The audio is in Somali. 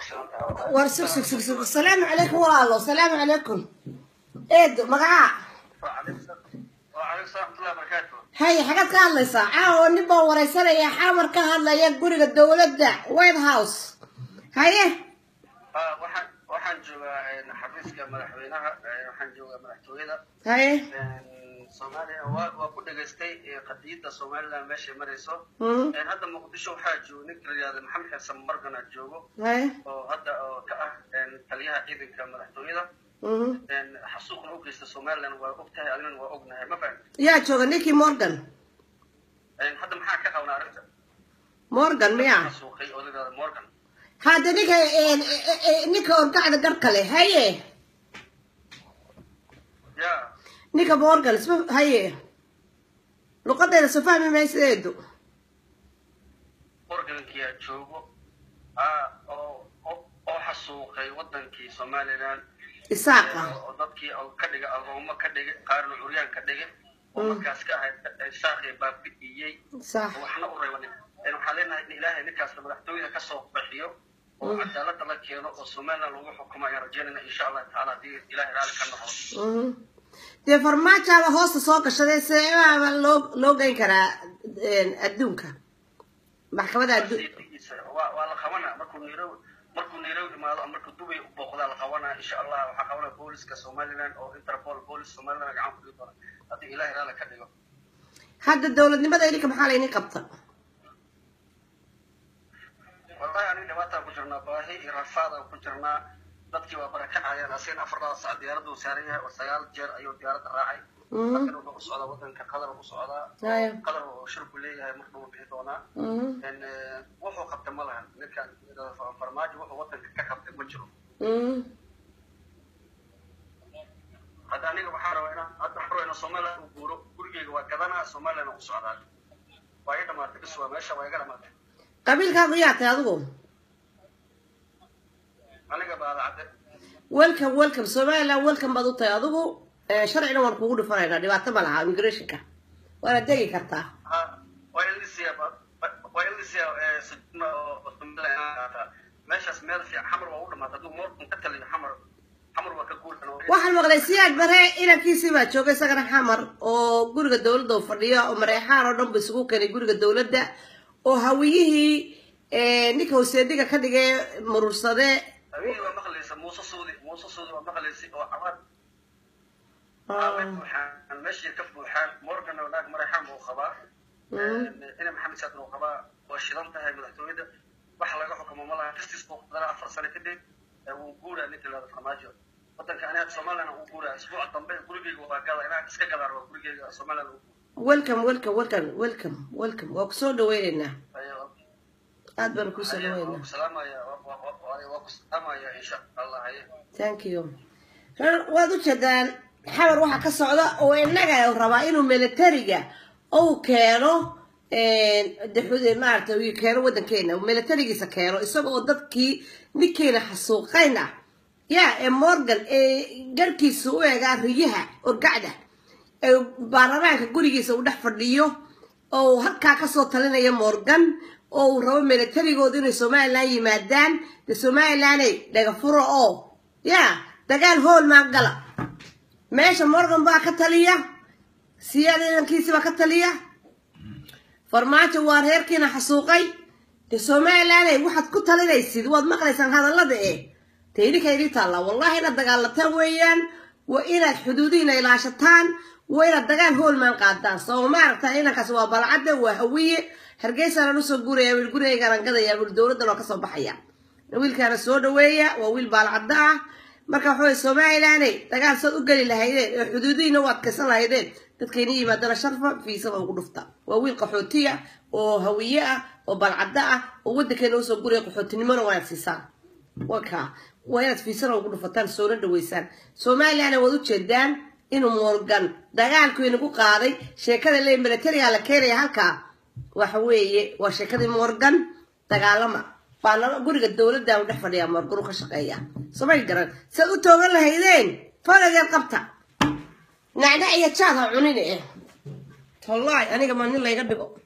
war sug sug sug sug salaamu calaykum walaalo salaamu calaykum eedo magacaa haya xagaad ka hadlaysaa caawa nin baa wareysanaya xamar ka hadlaya guriga dowladda white house haye waxaan waxaan joogaa xafiiska madaxweynaha waxaan joogaa madaxtooyada haye soomaaliya waa waa ku dhegaystay qadiyadda somaliland meeshay marayso Mm, hadda muqdisho waxaa joogo ninka la yihahdo maxamed xasan margana joogo haye oo hadda oo ka ah taliyaha ciidanka madaxtooyada mhm. xasuuqna u geysta somaliland waa og tahay adigana waa ognahay ma fahan yaa jooga ninkii morgan hadda maxaa ka qabnaa arrinta morgan miya xasuuqay oo la yihahdo morgan hadda ninka eh, eh, eh, ninka orgacda garhka leh haye ya ninka morgan isma haye luqadeeda soo fahmi maysa eedo morgankiyaa joogo ah oo oo- oo xasuuqay wadankii somaliland isaaqa oo dadkii oo ka dhigay agoomo ka dhigay qaarna curyaan ka dhigay oo markaas ka ahayd saaqii baabi'iyey sax waxna u reebanin waxaan leenahay in ilaahay ninkaas madaxtooyada ka soo bixiyo oo cadaalada la keeno oo somaliland lagu xukumo ayaan rajeynayna insha allah tacaala haddii ilaahay raalli ka noqdo Mhm. dee farmaajaaba hoosta soo gashaday seebaaba loo loo geyn karaa een, adduunka maxkamadda addu Sidiisa, waa waa la qabanaa markuu nairobi markuu nairobi imaado ama markuu dubay u booqdaa la qabanaa insha allah waxaa qabanaa booliska somaliland oo interpol boolis somaliland gacan ku dhigi doona haddii ilaahay raalli ka dhigo hadda dowladnimada idinka maxaa laynin qabta wallahi aniga dhibaataan ku jirnaa baahi iyo rafaadaan ku jirnaa dadkii waa barakacayaan asigana afartaa sac diyaaraduu saaran yahay oo sagaal jeer ayuu diyaaradda raacay Mhm. halkan wuxuu u socdaa wadanka qatar u socdaa Haya. qatar oo shirku leeyahay mar dhuu bixi doonaa Mhm. En, eh, wuxuu qabtay ma lahan ninkan farmaajo wuxuu wadanka ka qabtay ma jiro Mhm. hadda aniga waxaa rabaa inaan hadda waxaan rabaa inaan somaliland u guuro gurigeyga waa gadanaa somaliland u socdaa waa iga dhamaatay bis waa meesha waa iga dhamaatay qabiilkaagu yaa tahay adigu aniga baadacade welcome welcome somaliland welcome baad u tahay adigu Eh, sharcina waan kugu dhifanaynaa dhibaato ma laha immigrationka waana degi kartaa ha waa in lisiya waa in lisiya sujuma oo somaliland inaan qaataa meeshaas meel fiican xamar waa u dhamaatay hadduu morgan ka taliyo xamar xamar waa ka guurkan waxaan maqlay siyaad bare inankiisii baa joogay isagana xamar oo guriga dowladda uu fadhiyo oo mareexaan oo dhan bu isugu keenay guriga dowladda oo hawiyihii eh, ninka hoseediga ka dhigay murursade habeenkii waa maqlaysa muuse suudi muuse suudi waa maqlaysa oo cabaad Aabe buuxaan meeshii ka buuxaan morgan oo naag mareexaan buu qabaa ina maxamed saad buu qabaa waa shidan tahay madaxtooyada wax laga xukumo ma laha justice buu qadara afar sano kadib ee wuu guuraa ninka la farmaajo wadanka aniga somaliland uu guuraa isbuuca dambe gurigeyga waa gada inaan iska gadaan waa gurigeyga somaliland uu welcome welcome welcome welcome welcome waa kusoo dhaweyneynaa aad baan kusoo waa dhaweynaa ku salaamaya waa ku salaamaya insha allah haye thank you Reer- waad u jeedaan xamar waxaa ka socda oo innaga uu rabaa inuu militariga uu keeno de- maaragtay uu keeno waddankeena uu militarigiisa keeno isaga oo dadkii ninkeena xasuuqayna ya ee morgan ee garkiisa u eegaa riyaha orgacda ee baarlamaanka gurigiisa uu dhex fadhiyo oo uu halkaa kasoo talinaya morgan oo uu rabo militarigooda inay somaliland yimaadaan de somalilanday dhaga furo oo ya dagaal hool maa gala meesha morgan baa ka taliya siyaad ciidankiisi baa ka taliya farmaajo waa reerkiina xasuuqay de somalilanday waxaad ku talinaysid waad maqlaysaan hadallada eh de idinka idin taalla wallahi inaad dagaalataan weeyaan waa inaad xuduudihiina ilaashataan waa inaad dagaal hoolmaan qaadaan soo maaragta inankaas waa balcadda waa hawiye hargeysaan usoo guuraya wiil gurigaygaan gadaya wiil dowladdan oo kasoo baxaya wiilkaana soo dhaweeya waa wiil baalcadda ah marka waxa weye somalilanday dagaal saad u geli lahaydeen oo xuduudihiina u adkaysan lahaydeen dadkayna yimaadana sharfa fiisada ugu dhufta waa wiil qaxootiya oo hawiye ah oo balcadda ah oo waddankeena usoo guraya qaxootinimona waa inaad siisaan waka waa inaad fiisana ugu dhufataan soona dhaweysaan somalilandna waad ujeedaan inuu morgan dagaalku inagu qaaday sheekada le militariga la keenaya halkaa waxa weeye waa sheekadii morgan dagaalama baarlama guriga dowladda u dhex fadhiyaa morgan u ka shaqeeya samay garan saad u toogan lahaydeen fadageed qabta nacnac iyo jaad ha cunine eh wallahi aniga ma nin layga dhigo